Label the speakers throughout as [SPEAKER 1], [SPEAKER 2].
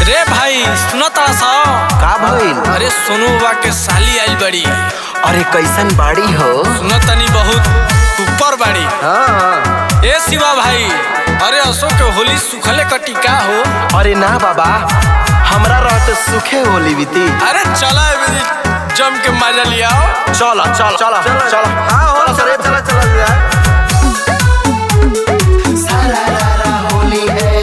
[SPEAKER 1] रे भाई सुनो तारा सा
[SPEAKER 2] का भइल
[SPEAKER 1] अरे सोनू बाबा के साली आइल बड़ी
[SPEAKER 2] अरे कैसन बाड़ी हो
[SPEAKER 1] सुनो तनी बहुत ऊपर बड़ी
[SPEAKER 2] हाँ
[SPEAKER 1] ए शिवा भाई अरे अशोक के होली सुखले कटी का हो
[SPEAKER 2] अरे ना बाबा हमरा रहते सुखे होली बीती
[SPEAKER 1] अरे चला मेरी जम के मजा लिया
[SPEAKER 2] चला चला चला चला हाँ हो चला चला चला सारा रारा होली है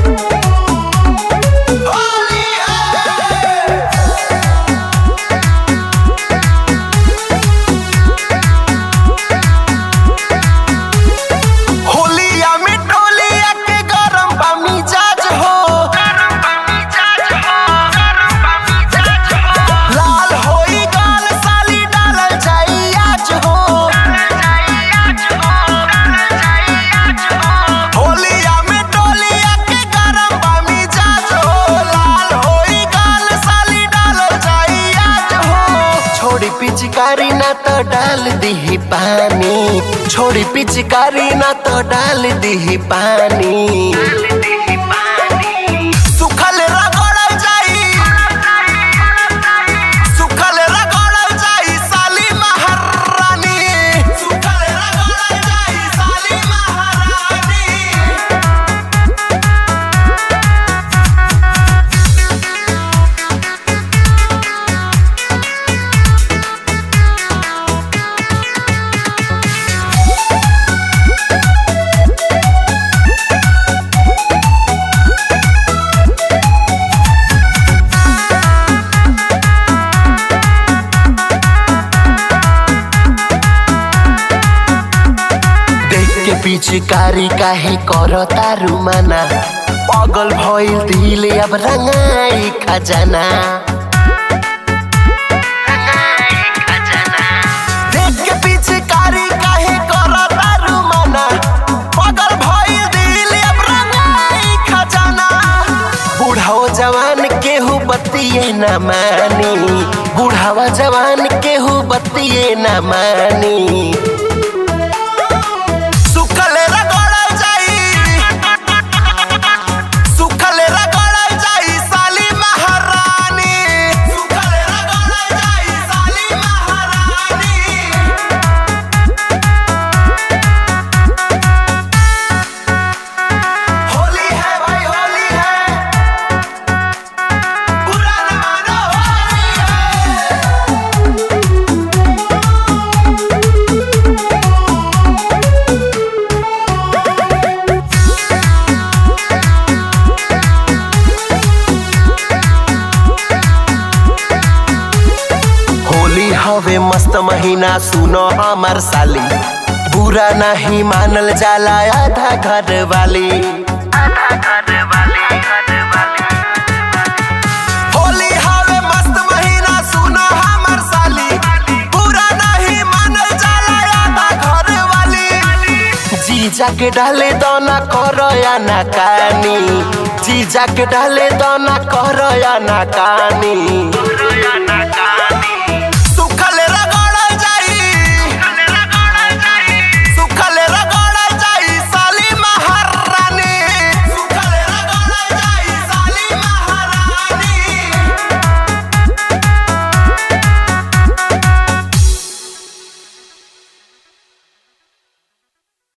[SPEAKER 2] होली है होलिया में टोलिया के गरम बा मिजाज हो लाल होई गाल साली डालल जाई आज हो होलिया में टोलिया के गरम बा मिजाज हो लाल होई गाल साली डालल जाई आज हो छोड़ी पिचकारी ना तो डाल दीही पानी छोड़ी पिचकारी ना तो डाल दीही पानी सुखल रगड़ल जाई सुखल रगड़ल जाई साली महारानी सुखल रगड़ल जाई साली महारानी देख के पिचकारी काहे करो तारू माना पागल भइल दिल अब रंगाई खजाना देख के पिचकारी काहे करो तारू माना पागल भइल दिल अब रंगाई खजाना बूढ़ाओ जवान केहू बतिये न मानी बूढ़ावा जवान केहू बतिये न मानी सुखल रगड़ल जाई सुखल रगड़ल जाई साली महारानी सुखल रगड़ल जाई साली महारानी होली है भाई होली है बुरा न मानो होली है होली हवे मस्त महीना सुनो हमार साली बुरा नहीं मानल जाला आधा घर वाली होली हवे मस्त महीना सुनो हमार साली बुरा नहीं मानल जाला आधा घर वाली जीजा के डाले दोना करो या ना कानी जीजा के डाले दोना करो या ना कानी